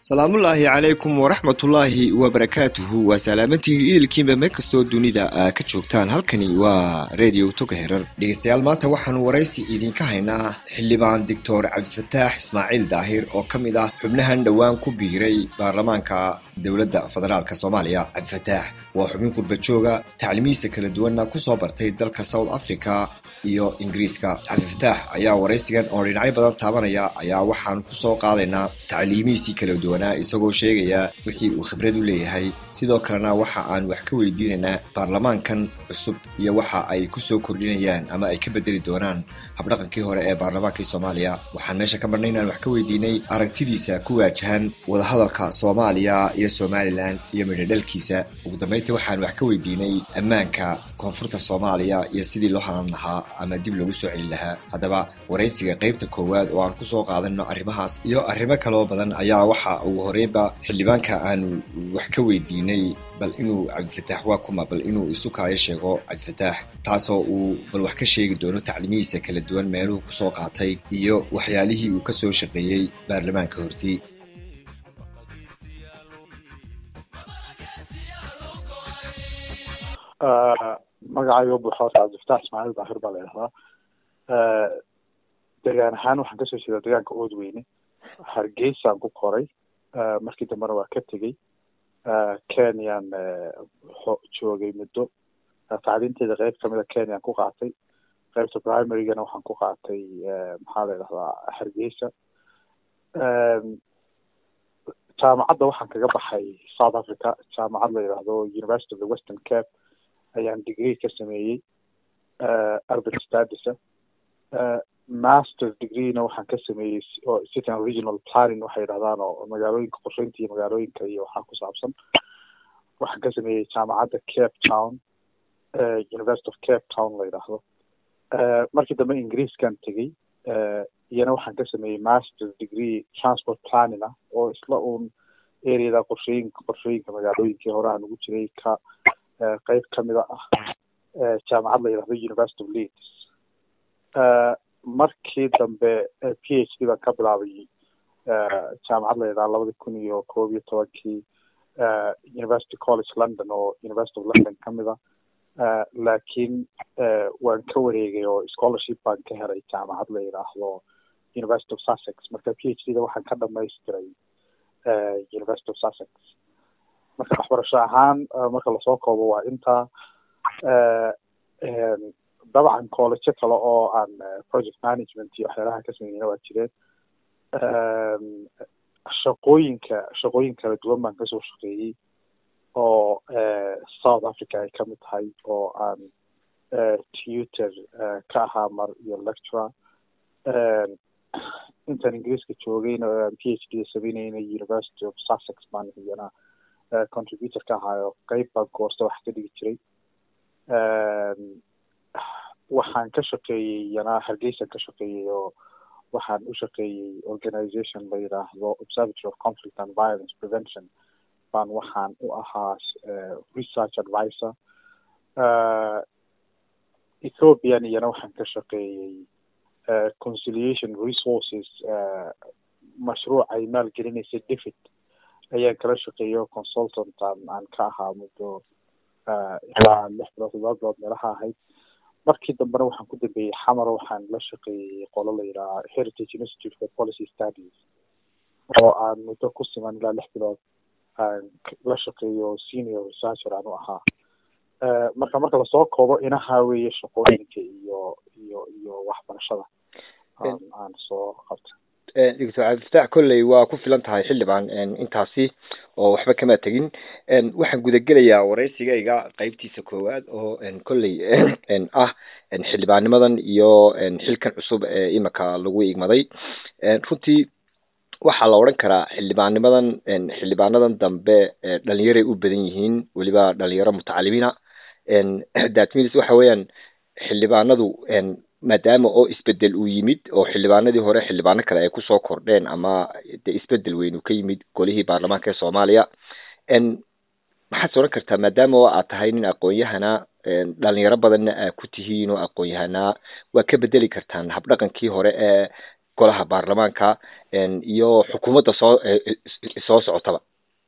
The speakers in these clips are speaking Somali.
salaamullaahi calaykum waraxmatullaahi wabarakaatuhu waa salaamantiin idilkiinba meel kastoo dunida aa ka joogtaan halkani waa radio toga herar dhegeystayaal maanta waxaanu waraysi idinka haynaa xildhibaan doctor cabdifataax ismaaciil daahir oo ka mid ah xubnahan dhowaan ku biiray baarlamaanka dowladda federaalk soomaaliya cabdifataax waa xubin qurba jooga taclimihiisa kala duwanna kusoo bartay dalka south africa iyo ingiriiska cabdifataax ayaa waraysigan oo dhinacyo badan taabanaya ayaa waxaanu kusoo qaadaynaa tacliimihiisii kala duwanaa isagoo sheegaya wixii uu khibrad u leeyahay sidoo kalena waxa aan wax ka weydiinaynaa baarlamaankan cusub iyo waxa ay kusoo kordhinayaan ama ay ka bedeli doonaan habdhaqankii hore ee baarlamaankii soomaaliya waxaan meesha ka marnay inaan wax ka weydiinay aragtidiisa ku waajahan wadahadalka soomaaliya iyo somalilan iyo midhadhalkiisa ugu dambeyntii waxaan wax ka weydiinay ammaanka koonfurta soomaaliya iyo sidii loo hanan lahaa ama dib loogu soo celin lahaa haddaba waraysiga qeybta koowaad oo aan kusoo qaadano arrimahaas iyo arrimo kaloo badan ayaa waxa uu horeynba xildhibaanka aanu wax ka weydiinay bal inuu cabdifataax waa kuma bal inuu isu kaayo sheego cabdifataax taasoo uu bal wax ka sheegi doono taclimihiisa kala duwan meeluhu kusoo qaatay iyo waxyaalihii uu kasoo shaqeeyey baarlamaanka hortii magacayga buuxa cabdifataax ismaaciil daahir baa la yidhahdaa degaan ahaan waxaan kasoo jeedaa degaanka oodweyne hargeysaan ku koray markii dambena waa ka tegey kenyaan joogay muddo tacliinteeda qeyb kamida kenyaan ku qaatay qeybta primarygana waxaan ku qaatay maxaa la yidhahdaa hargeysa jaamacadda waxaan kaga baxay south africa jaamacad la yidhaahdo university of the western cape ayaan degree ka sameeyey urban stadisa masters degreena waxaan ka sameeyey oo city and regional planning waxay yidhahdaan oo magaalooyinka qorsheynta iyo magaalooyinka iyo waxaa ku saabsan waxaan ka sameeyey jaamacadda cape town university of cape town la yidhaahdo markii dambe ingiriiskan tegey iyana waxaan ka sameeyey masters degree transport planning ah oo isla uun areada qorshooyinka qorshooyinka magaalooyinkii hore aan ugu jiray ka qeyb kamida ah jaamacad la yidhahdo university of leeds markii dambe p h d baan ka bilaabay jaamacad la yidhahdo labadi kun iyo koob iyo tobankii university college london oo university of london kamid a laakiin waan ka wareegay oo scholarship baan ka helay jaamacad la yidhaahdo university of sussex marka p h d da waxaan ka dhamaystiray university of sussex marka waxbarasho ahaan marka lasoo koobo waa intaa dabcan collejo kale oo aan project management iyo waxyaalaha ka sameynayna waa jireen shaqooyinka shaqooyin kala duwan baan kasoo shaqeeyey oo south africa ay kamid tahay oo aan tutor ka ahaa mar iyo lecturer intaan ingiriiska joogayna p h d sameynayna university of sussex baan iyana contributor ka ahaayo qeyb baan koorsa wax ka dhigi jiray waxaan ka shaqeeyey iyana hargeysan ka shaqeeyey oo waxaan u shaqeeyey organization la yidhaahdo observatory of conflict and violence prevention baan waxaan u ahaa research advisor ethiopian iyana waxaan ka shaqeeyey conciliation resources mashruuc ay maalgelinaysa david ayaan kala shaqeeyo consultant aan ka ahaa muddo ilaa lix bilood todoba bilood meelaha ahayd markii dambena waxaan ku dambeeyey xamar waxaan la shaqeeyey qolo la yidhaha heritage institute for policy studies oo aan muddo ku siman ilaa lix bilood aan la shaqeeyo senior researcher aan u ahaa marka marka lasoo koobo inaha weeye shaqooyinka iyo iyo iyo waxbarashada aan soo qabtay doctor cabdifataax kolley waa ku filan tahay xildhibaan intaasi oo waxba kama tegin waxaan gudagelayaa waraysigayga qeybtiisa koowaad oo kolley ah xildhibaannimadan iyo xilkan cusub ee imika lagu igmaday runtii waxaa la odhan karaa xildhibaannimadan xildhibaanadan dambe dhalinyaray u badan yihiin weliba dhalinyaro mutacalimiina datmilis waxa weeyaan xildhibaanadu maadaama oo isbedel uu yimid oo xildhibaanadii hore xildhibaano kale ay kusoo kordheen ama de isbedel weyn uu ka yimid golihii baarlamaanka ee soomaaliya maxaad sooran kartaa maadaama oo aad tahay nin aqoon-yahana dhalinyaro badanna aad ku tihiin oo aqoon-yahanaa waa ka bedeli kartaan habdhaqankii hore ee golaha baarlamaanka iyo xukuumadda soo soo socotaba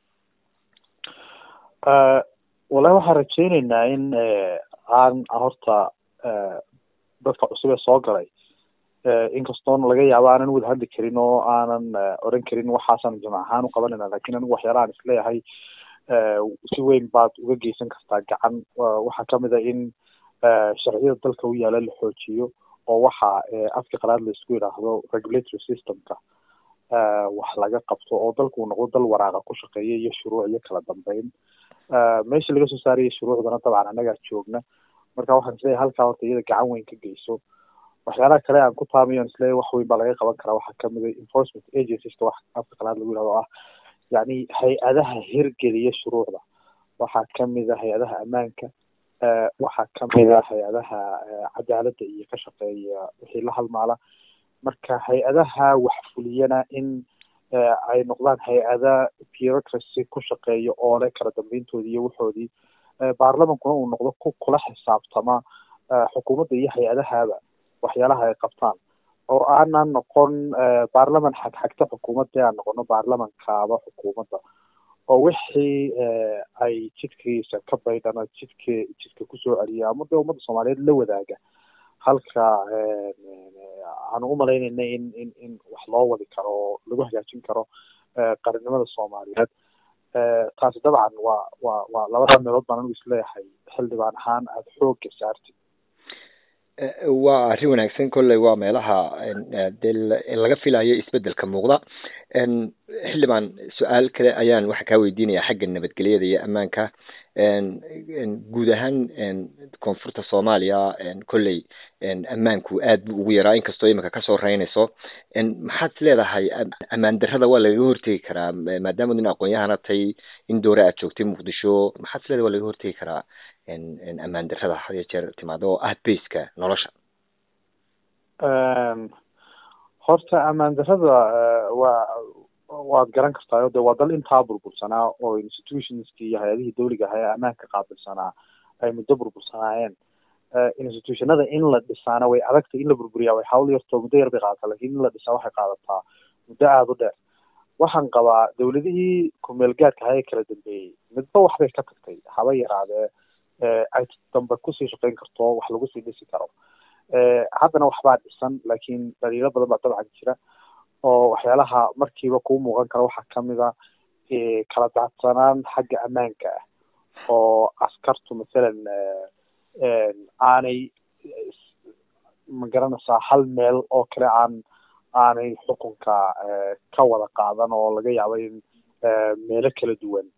wallahi waxaan rajeyneynaa in aan horta dadka cusub ee soo galay inkastoona laga yaabo aanan wada hadli karin oo aanan oran karin waxaasan jamac ahaan u qabanayna lakin anigu waxyaalahaan isleeyahay si weyn baad uga geysan kartaa gacan waxaa kamid a in sharciyada dalka u yaala la xoojiyo oo waxa afka qalaad la isku yidhaahdo regulatory systemka wax laga qabto oo dalku uu noqdo dal waraaqa ku shaqeeya iyo shuruuc iyo kala dambeyn meesha laga soo saaraya shuruucdana dabcan annagaa joogna marka waxaan isleeyahay halkaa horta iyada gacan weyn ka geyso waxyaalaha kale aan ku taamayo aan isleeyahay wax weyn baa laga qaban karaa waxaa kamid a enforcement agencieska wax afka qalaad lagu yihahdo ah yacni hay-adaha hirgeliya shuruucda waxaa kamid a hay-adaha ammaanka waxaa kamid a hay-adaha cadaaladda iyo ka shaqeeya wixii la halmaala marka hay-adaha wax fuliyana in ay noqdaan hay-ada bureaucracy ku shaqeeya oo leh kala dambeyntoodii iyo waxoodii baarlamankuna uu noqdo ku kula xisaabtama xukuumadda iyo hay-adahaba waxyaalaha ay qabtaan oo aanan noqon baarlaman xagxagta xukuumadda aan noqono baarlamankaaba xukuumadda oo wixii ay jidkiisa ka baydhana jidka jidka kusoo celiya ama dee ummadda soomaaliyeed la wadaaga halka aanu umalaynayna in in in wax loo wadi karo oo lagu hagaajin karo qarannimada soomaaliyeed taasi dabcan waa waa waa labada meelood baan anigu isleeyahay xildhibaan ahaan aada xoogga saartid waa arrin wanaagsan kolley waa meelaha dee laga filayo isbedelka muuqda xildhibaan su-aal kale ayaan waxaa kaa weydiinaya xagga nabadgelyada iyo ammaanka guud ahaan koonfurta soomaaliya kolley ammaanku aad buu ugu yaraa inkastoo imika kasoo reynayso maxaad is leedahay ammaan darrada waa lagaga hortegi karaa maadaama nin aqoon-yahana tay in doore aad joogtay muqdisho maxaad is leedahay waa lagaga hortegi karaa ammaan darrada had iyo jeer timaado oo ah baska nolosha horta ammaan darrada waa waad garan kartaayo de waa dal intaa burbursanaa oo institutionskii iyo hay-adihii dawliga ahaa ee ammaanka qaabilsanaa ay muddo burbursanaayeen institutionada in la dhisaana way adagtay in la burburiyaa way hawl yartoo muddo yar bay qaadataa lakin in la dhisaa waxay qaadataa muddo aada u dheer waxaan qabaa dawladihii kumeel gaadka ahaa ee kala dambeeyey midba waxbay ka tagtay haba yaraadee ay dambe kusii shaqeyn karto wax lagu sii dhisi karo haddana waxbaa dhisan laakiin dhaliilo badan baa dabcan jira oo waxyaalaha markiiba kuu muuqan kara waxaa kamid a kala daadsanaan xagga ammaanka ah oo askartu mathalan aanay ma garanaysaa hal meel oo kale aan aanay xukunka ka wada qaadan oo laga yaabo in meelo kala duwan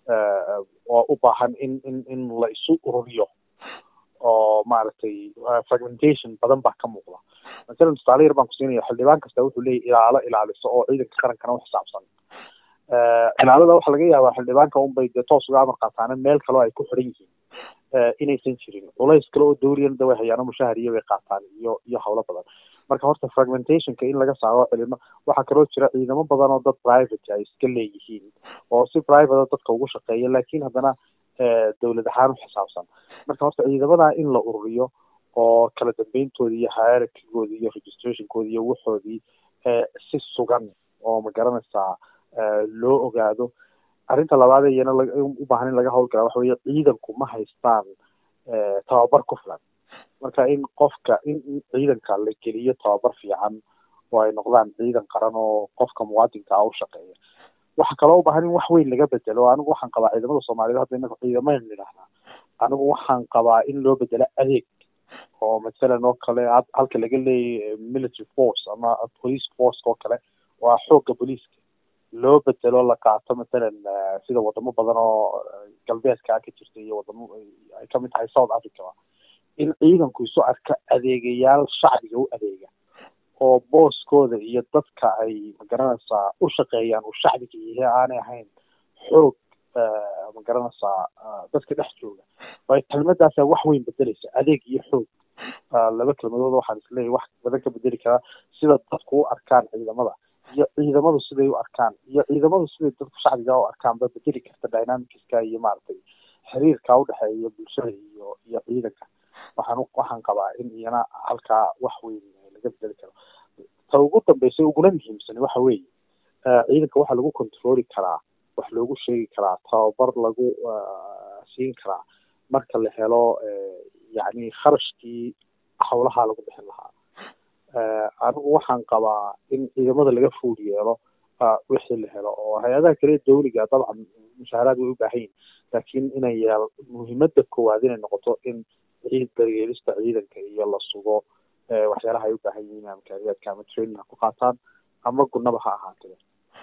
oo u baahan in in in la isu ururiyo oo maaragtay fragmentation badan baa ka muuqda masalan tusaale yar baan kusiinaya xildhibaan kasta wuxuu leeyahy ilaalo ilaaliso oo ciidanka qarankana u xisaabsan ilaalada waxaa laga yaabaa xildhibaanka unbay dee toos uga amar qaataana meel kaleo ay ku xiran yihiin inaysan jirin culays kale oo dawliyana da way hayaano mushahar iyo bay qaataan iyo iyo hawlo badan marka horta fragmentationka in laga saaro cilimo waxaa kaloo jira ciidamo badan oo dad private ay iska leeyihiin oo si private dadka ugu shaqeeya laakiin haddana dawlad ahaan u xisaabsan marka horta ciidamada in la ururiyo oo kala dambeyntoodi iyo hierarchygooda iyo registrationkoodi iyo waxoodii si sugan oo ma garanaysaa loo ogaado arrinta labaad iyana u baahan in laga howlgala waxa weye ciidanku ma haystaan tababar ku filan marka in qofka in ciidanka la geliyo tababar fiican oo ay noqdaan ciidan qaran oo qofka muwaadinka ah u shaqeeya waxaa kaloo u baahan in wax weyn laga bedelo anigu waxaan qabaa ciidamada soomaaliyeed hadda inaga ciidamayn nidhahnaa anigu waxaan qabaa in loo bedelo adeeg oo mathalan oo kale halka laga leeyahy military force ama police force oo kale waa xoogga booliiska loo bedelo la qaato mathalan sida wadamo badan oo galbeedka ka jirta iyo wadamo ay kamid tahay south africa in ciidanku isu arka adeegayaal shacbiga u adeega oo booskooda iyo dadka ay magaranaysaa u shaqeeyaan uu shacbiga yahay aanay ahayn xoog magaranaysaa dadka dhex jooga waayo kelmadaasa wax weyn bedeleysa adeeg iyo xoog laba kelmadood waxaan isleeyahy wax badan ka bedeli karaa sida dadku u arkaan ciidamada iyo ciidamadu siday u arkaan iyo ciidamadu siday dadku shacbiga u arkaan ba bedeli karta dynamicska iyo maaragtay xiriirka udhexeeya bulshada iyo iyo ciidanka waxaan waxaan qabaa in iyana halkaa wax weyn laga bedeli karo ta ugu dambeysay uguna muhiimsan waxa weeye ciidanka waxaa lagu controli karaa wax loogu sheegi karaa tababar lagu siin karaa marka la helo yacni kharashkii howlaha lagu bixin lahaa anigu waxaan qabaa in ciidamada laga food yeelo wixii la helo oo hay-adaha kale dawliga dabcan mushaaharaad way u baahan yihin laakiin inay yeel muhiimada koowaad inay noqoto in ciid daryeelista ciidanka iyo la sugo waxyaalaha ay u baahan yihiin amkaariyaadka ama training ha ku qaataan ama gunaba ha ahaatee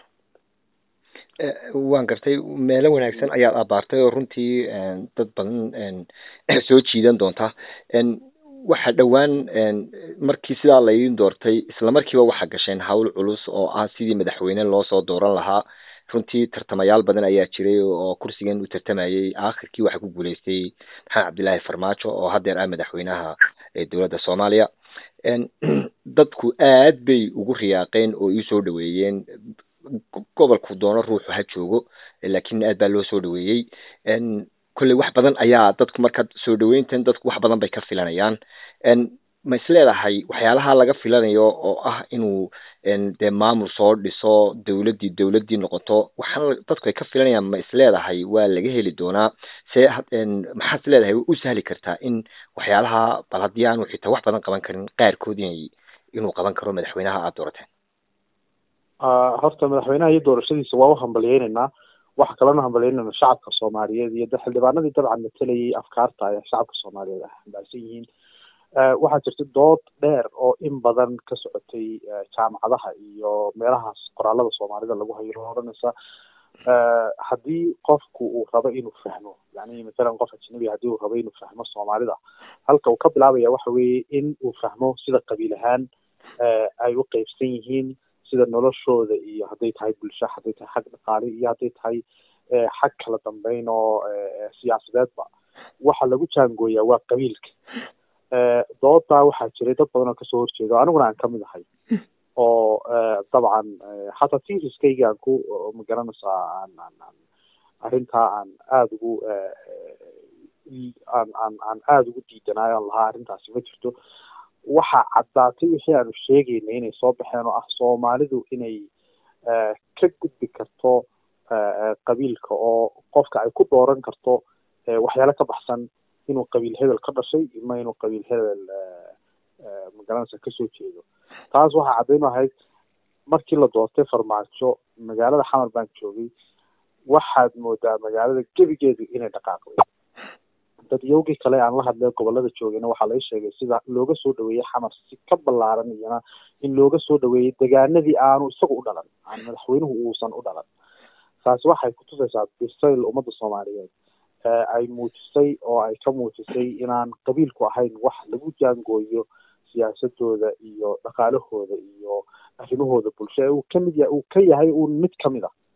waan gartay meelo wanaagsan ayaad abaartay oo runtii dad badan soo jiidan doonta waxa dhowaan markii sidaa laydin doortay isla markiiba waxaa gasheen hawl culus oo ah sidii madaxweyne loosoo dooran lahaa runtii tartamayaal badan ayaa jiray oo kursigan u tartamayay aakhirkii waxaa ku guuleystay maxamed cabdillaahi farmaajo oo haddeer ah madaxweynaha dowladda soomaaliya dadku aad bay ugu riyaaqeen oo iisoo dhaweeyeen gobolku doono ruuxu ha joogo laakiin aad baa loo soo dhaweeyey kolley wax badan ayaa dadku markaad soo dhaweyntan dadku wax badan bay ka filanayaan ma isleedahay waxyaalaha laga filanayo oo ah inuu dee maamul soo dhiso dowladdii dowladdii noqoto waxaan dadku ay ka filanayaan ma isleedahay waa laga heli doonaa see maxaad isleedahay u sahli kartaa in waxyaalaha bal haddii aanu xitaa wax badan qaban karin qaarkood inay inuu qaban karo madaxweynaha aada doorateen horta madaxweynaha iyo doorashadiisa waa u hambalyeyneynaa waxa kalena hambalyeynayna shacabka soomaaliyeed iyo xildhibaanadii dabcan matalayay afkaarta ay shacabka soomaaliyeed ay xambaarsan yihiin waxaa jirta dood dheer oo in badan ka socotay jaamacadaha iyo meelahaas qoraalada soomaalida lagu hayo oo odhanaysa haddii qofku uu rabo inuu fahmo yani mathalan qof ajnabi haddii uu rabo inuu fahmo soomaalida halka uu ka bilaabaya waxa weeye in uu fahmo sida qabiil ahaan ay u qeybsan yihiin sida noloshooda iyo hadday tahay bulsho hadday tahay xag dhaqaale iyo hadday tahay xag kala dambeyn oo siyaasadeedba waxa lagu jaangooyaa waa qabiilka doodaa waxaa jiray dad badan oo kasoo horjeeda aniguna aan kamid ahay oo dabcan xataa tiriskayga aan ku magaranaysaa aan aan aan arrintaa aan aada ugu aan aan aan aada ugu diidanaayo aan lahaa arrintaasi ma jirto waxaa caddaatay wixii aanu sheegaynay inay soo baxeen oo ah soomaalidu inay ka gudbi karto qabiilka oo qofka ay ku dooran karto waxyaalo ka baxsan inuu qabiil hebel ka dhashay ima inuu qabiil hebel magaranaysa kasoo jeedo taas waxaa caddayn ahayd markii la doortay farmaajo magaalada xamar baan joogay waxaad moodaa magaalada gebigeedu inay dhaqaaqday dadyowgii kale aan la hadlay gobolada joogayna waxaa laga sheegay sida looga soo dhaweeyey xamar si ka ballaaran iyana in looga soo dhaweeyey degaanadii aanu isaga u dhalan aan madaxweynuhu uusan u dhalan taasi waxay kutusaysaa bisayl ummadda soomaaliyeed ay muujisay oo ay ka muujisay inaan qabiilku ahayn wax lagu jaangooyo siyaasadooda iyo dhaqaalahooda iyo arrimahooda bulsho uu kamid yahay uu ka yahay uun mid kamid ah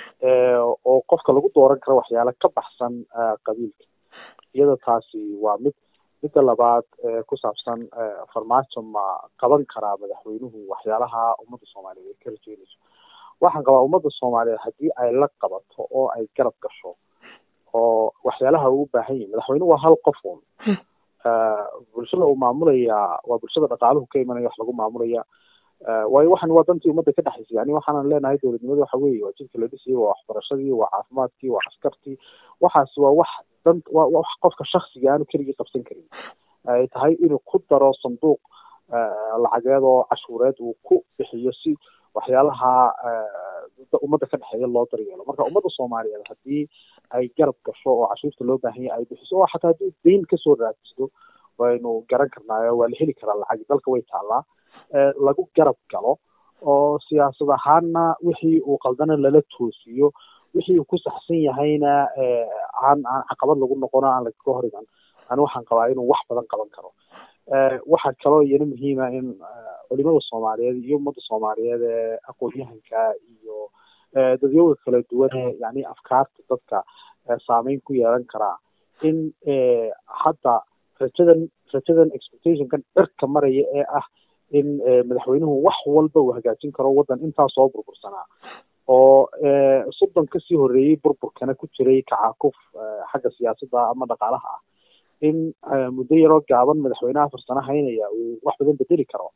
oo qofka lagu dooran karo waxyaalo ka baxsan qabiilka iyada taasi waa mid midda labaad ku saabsan farmaajo ma qaban karaa madaxweynuhu waxyaalaha ummadda soomaaliyeed ay ka rajeynayso waxaan qabaa ummadda soomaaliyeed haddii ay la qabato oo ay garab gasho oo waxyaalaha uu u baahan yahi madaxweynuhu waa hal qof un bulshada uu maamulaya waa bulshada dhaqaaluhu ka imanaya wax lagu maamulaya waayo waxan waa dantii ummadda ka dhexaysa yani waxaanan leenahay dowladnimada waxa weeye waa jidka la dhisayay waa waxbarashadii waa caafimaadkii waa askartii waxaasi waa wax dan waa wax qofka shaksiga aanu keligii qabsan karin ay tahay inuu ku daro sanduuq lacageed oo cashuureed uu ku bixiyo si waxyaalaha ummadda ka dhexeeya loo daryeelo marka ummadda soomaaliyeed haddii ay garab gasho oo cashuurta loo baahan yahay ay bixiso oo xataa haddii dayn kasoo raadsido waynu garan karnaayo waa la heli karaa lacag dalka way taallaa lagu garab galo oo siyaasad ahaanna wixii uu qaldana lala toosiyo wixii uu ku saxsan yahayna aan aan caqabad lagu noqono aan lagaga hor iman ani waxaan qabaa inuu wax badan qaban karo waxaa kaloo iyana muhiima in culimada soomaaliyeed iyo ummadda soomaaliyeed ee aqoon-yahanka iyo dadyowga kala duwan ee yani afkaarta dadka saameyn ku yeelan karaa in hadda rajadan rajadan expectationkan cirka maraya ee ah in madaxweynuhu wax walba uu hagaajin karo waddan intaa soo burbursanaa oo soddon kasii horreeyey burburkana ku jiray kacaakuf xagga siyaasadda ama dhaqaalaha ah in muddo yaroo gaaban madaxweynaha farsano haynaya uu wax badan bedeli karo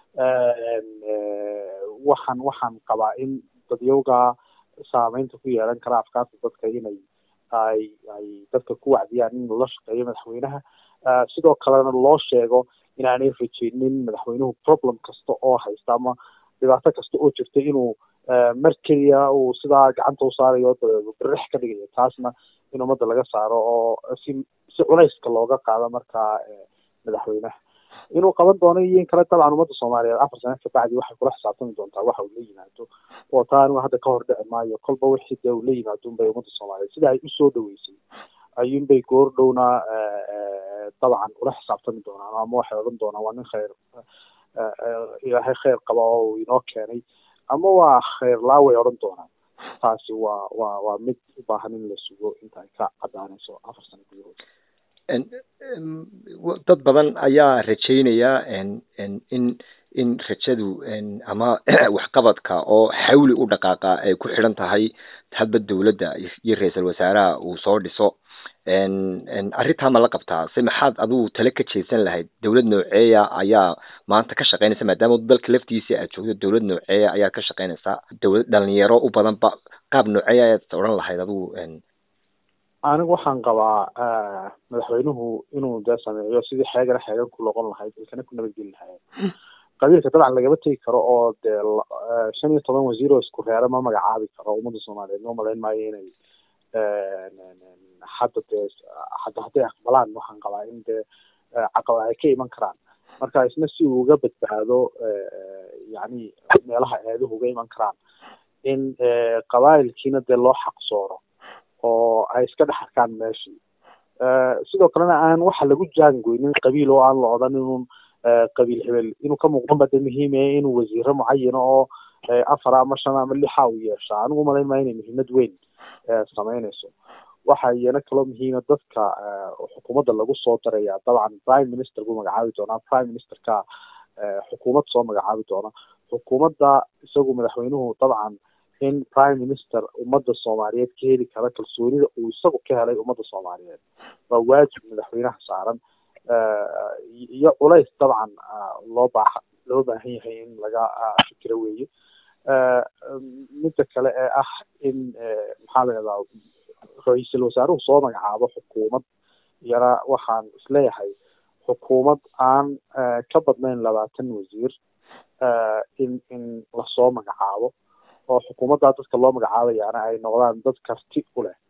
waxaan waxaan qabaa in dadyowga saameynta ku yeelan kara afkaarta dadka inay ay ay dadka ku wacdiyaan in lala shaqeeyo madaxweynaha sidoo kalena loo sheego inaanay rajeynin madaxweynuhu problem kasta oo haysta ama dhibaato kasta oo jirta inuu mar keliya uu sidaa gacanta u saarayo birix ka dhigayo taasna in ummadda laga saaro oo si si culayska looga qaado markaa madaxweynaha inuu qaban doono iyo in kale dabcan ummadda soomaaliyeed afar sane kabacdi waxay kula xisaabtami doontaa waxa uu la yimaado oo taa anigu hadda ka hor dhici maayo kolba wixii dee uu la yimaado unbay ummadda soomaaliyeed sida ay usoo dhaweysay ayuunbay goor dhowna dabcan ula xisaabtami doonaan ama waxay odhan doonaan waa nin khayr ilaahay khayr qaba oo uu inoo keenay ama waa khayr laaway odhan doonaan taasi waa waa waa mid u baahan in la sugo inta ay ka cadaanayso afar sano gudahood dad badan ayaa rajeynaya in in rajadu ama waxqabadka oo xawli u dhaqaaqa ay ku xidhan tahay hadba dowladda iyo ra-iisal wasaaraha uu soo dhiso arrintaa ma la qabtaa se maxaad adigu tale ka jeesan lahayd dowlad nooceeya ayaa maanta ka shaqeynaysa maadaama dalka laftiisa aad joogto dowlad nooceeya ayaa ka shaqeynaysa dowlad dhalinyaro u badan ba qaab nooceeya ayaad odhan lahayd adigu anigu waxaan qabaa madaxweynuhu inuu dee sameeyo sidii xeegana xeegan ku noqon lahayd ilkana ku nabadgeli lahayd qabiilka dabcan lagama tegi karo oo dee shan iyo toban wasiir oo isku reera ma magacaabi karo ummadda soomaaliyeed ma malayn maayo inay hadda dee hadda hadday aqbalaan waxaan qabaa in dee caqabad ay ka iman karaan marka isna si uu uga badbaado yacni meelaha eeduhu uga iman karaan in qabaa'ilkiina dee loo xaqsooro oo ay iska dhex arkaan meeshii sidoo kalena aan waxa lagu jaangoynin qabiil oo aan la odhan inun qabiil hebel inuu ka muuqdan ba de muhiimaya inuu wasiiro mucayana oo afar ama shan ama lixa uu yeeshaa anigu malayn maayo inay muhiimad weyn sameynayso waxa iyana kaloo muhiima dadka xukuumadda lagu soo daraya dabcan prime minister buu magacaabi doonaa prime ministerka xukuumad soo magacaabi doona xukuumadda isagu madaxweynuhu dabcan in prime minister ummadda soomaaliyeed ka heli kara kalsoonida uu isagu ka helay ummadda soomaaliyeed waa waajib madaxweynaha saaran iyo culays dabcan loo baaha loo baahan yahay in laga fikiro weeye midda kale ee ah in maxaa la yidhahdaa ra-iisul wasaaruhu soo magacaabo xukuumad iyana waxaan isleeyahay xukuumad aan ka badnayn labaatan wasiir in in lasoo magacaabo oo xukuumaddaa dadka loo magacaabayaana ay noqdaan dad karti u leh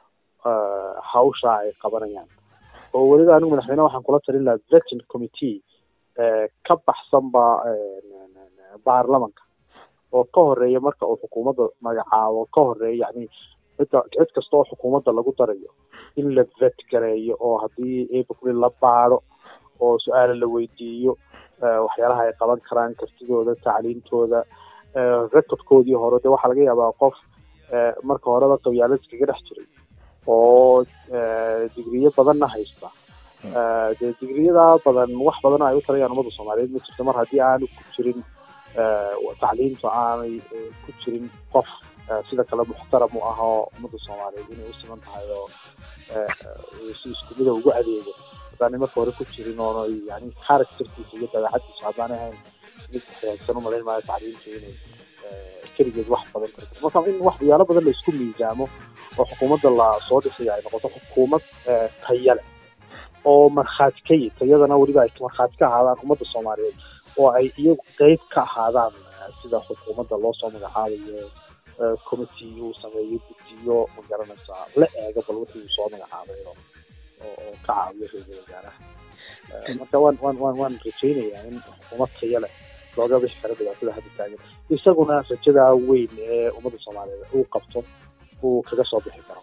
hawsha ay qabanayaan oo weliba anigu madaxweyne waxaan kula talin lahaa vetin committee ka baxsanba baarlamanka oo ka horeeya marka uu xukuumadda magacaabo ka horeeya yani cidda cid kasta oo xukuumadda lagu darayo in la vet gareeyo oo haddii april la baado oo su-aala la weydiiyo waxyaalaha ay qaban karaan kartidooda tacliintooda recordkoodii hore de waxaa laga yaabaa qof marka horeba qabyaalad iskaga dhex jiray oo digriyo badanna haysta dee digriyada badan wax badan ay u tarayaan ummadda soomaaliyeed ma jirto mar haddii aanu ku jirin tacliintu aanay ku jirin qof sida kale muxtaram u ah oo ummadda soomaaliyeed inay u siman tahay oo si isku mida ugu adeego haddaanay marka hore ku jirin oono yani characterkiisa iyo dabeecadiisa haddaanay ahayn mid hagaagsan u malayn maayo tacliintu inay keligeed wax badan karto marka in waxyaalo badan la isku miisaamo oo xukuumadda la soo dhisaya ay noqoto xukuumad taya leh oo markhaati ka yi tayadana weliba ay markhaati ka ahaadaan ummadda soomaaliyeed oo ay iyagu qeyb ka ahaadaan sida xukuumadda loo soo magacaabayo committee uu sameeyo guddiyo ma garanaysaa la eego bal wixii uu soo magacaabay oo oo ka caawiyo ra-iisul wasaaraha marka waan waan waan waan rajaynayaa in xukuumad taya leh looga bixi karo dhibaatada hadda taagan isaguna rajada weyn ee ummadda soomaaliyeed uu qabto uu kaga soo bixi karo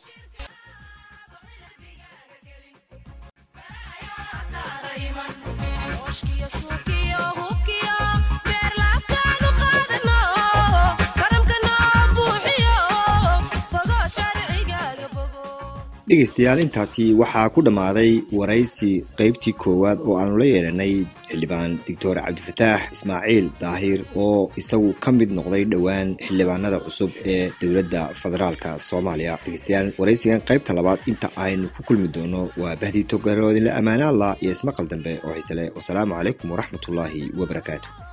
dhegaystayaal intaasi waxaa ku dhammaaday waraysi qaybtii koowaad oo aanu la yeelanay xildhibaan doctor cabdifataax ismaaciil daahir oo isagu ka mid noqday dhowaan xildhibaanada cusub ee dowladda federaalka soomaaliya dhegeystayaal waraysigan qaybta labaad inta aynu ku kulmi doono waa bahdii togaroodinle ammaanaalla iyo ismaqal dambe oo xiise leh wasalaamu calaykum waraxmatullaahi wabarakaatu